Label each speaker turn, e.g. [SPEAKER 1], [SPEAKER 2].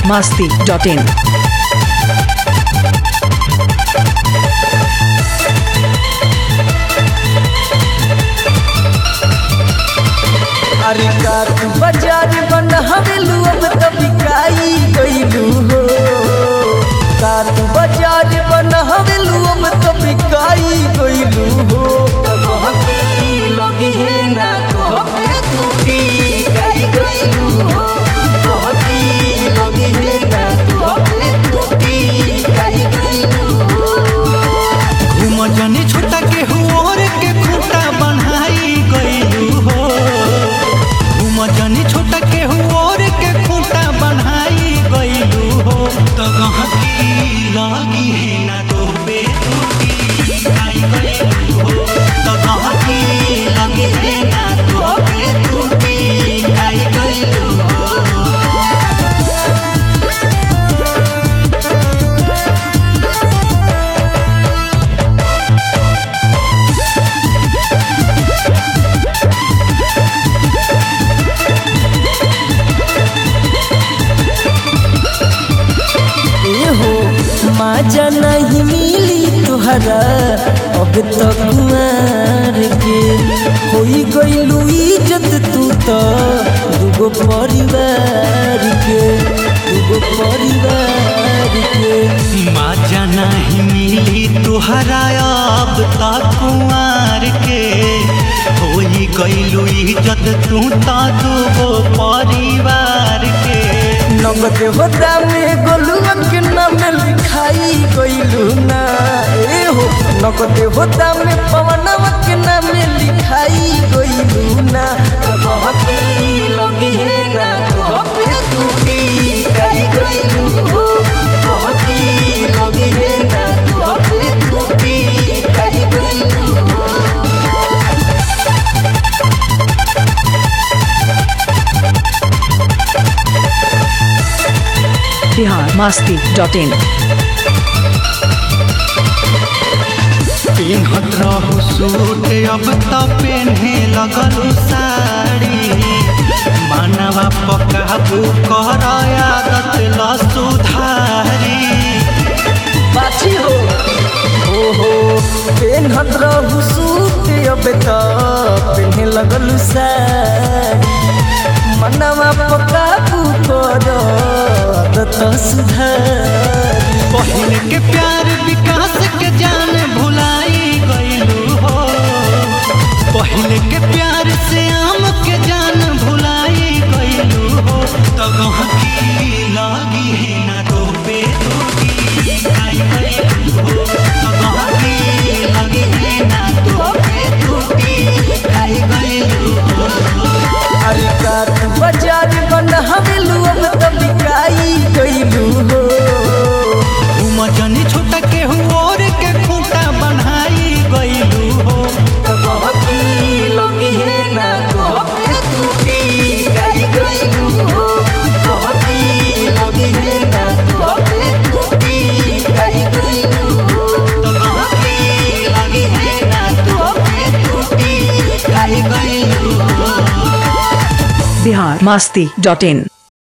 [SPEAKER 1] masti.in.
[SPEAKER 2] अरे का तू बाजार बन हवेलू अब तो बिकाई गईलू हो का तू बाजार बन हवेलू अब तो बिकाई गईलू हो कहती लगी है ना कहते तू बिकाई गईलू हो कहती लगी है ना कहते तू बिकाई गईलू हो
[SPEAKER 3] घुमजनी छोटा के हुओर के खूंटा बनाई गईलू हो घुमजनी छोटा के हुओर के खूंटा बनाई गईलू हो तो गहकी लगी है ना तो पे टूटी आई गईलू हो तो गहकी लगी है ना तो पे टूटी आई गईलू हो
[SPEAKER 2] हो माजा नहीं मिली तुहरा अब तो कुमार के होई गईलू इज्जत तू तो दूगो परिवार के दूगो परिवार के
[SPEAKER 3] माजा नहीं मिली तुहरा अब तक कुंवर के होई गईलू इज्जत तू तो दूगो परिवार के
[SPEAKER 2] नगद होता में गोलुआ के नाम लिखाई गईलू ना ए हो नगद होता में पवनवा के नाम लिखाई गईलू ना कहती लगी है ना कहते तू भी कही गईलू हो कहती लगी है ना कहते तू भी कही गईलू हो
[SPEAKER 1] Bihar masti.in.
[SPEAKER 3] पिन्हत रहू सूट अब तो पेन्हे लगलू साड़ी मानवा पकाबू कर आदत ल सुधारी
[SPEAKER 2] बाछी हो हो हो पेन्हत रहू सूट अब तो पेन्हे लगल साड़ी मनवा पकाबू कर आदत सुधारी
[SPEAKER 3] पहले के प्यार विकास के जान भुलाई गईलू हो पहले के प्यार से आम के जान भुलाई गईलू हो तो गहकी लगी है ना तो पे टूटी आई गईलू हो तो गहकी लगी है ना तो पे टूटी आई गईलू हो
[SPEAKER 2] अरे का तू बाजार बन हवेलू अब तो बिकाई गईलू हो
[SPEAKER 3] उमजनी छोटा के हुओर के खूंटा बनाई गईलू हो
[SPEAKER 2] कहती लगी है ना कहते तू बिकाई गईलू हो कहती लगी है ना कहते तू बिकाई गईलू हो
[SPEAKER 3] तो गहकी लगी है ना तो पे टूटी आई गईलू हो
[SPEAKER 1] Bihar masti.in.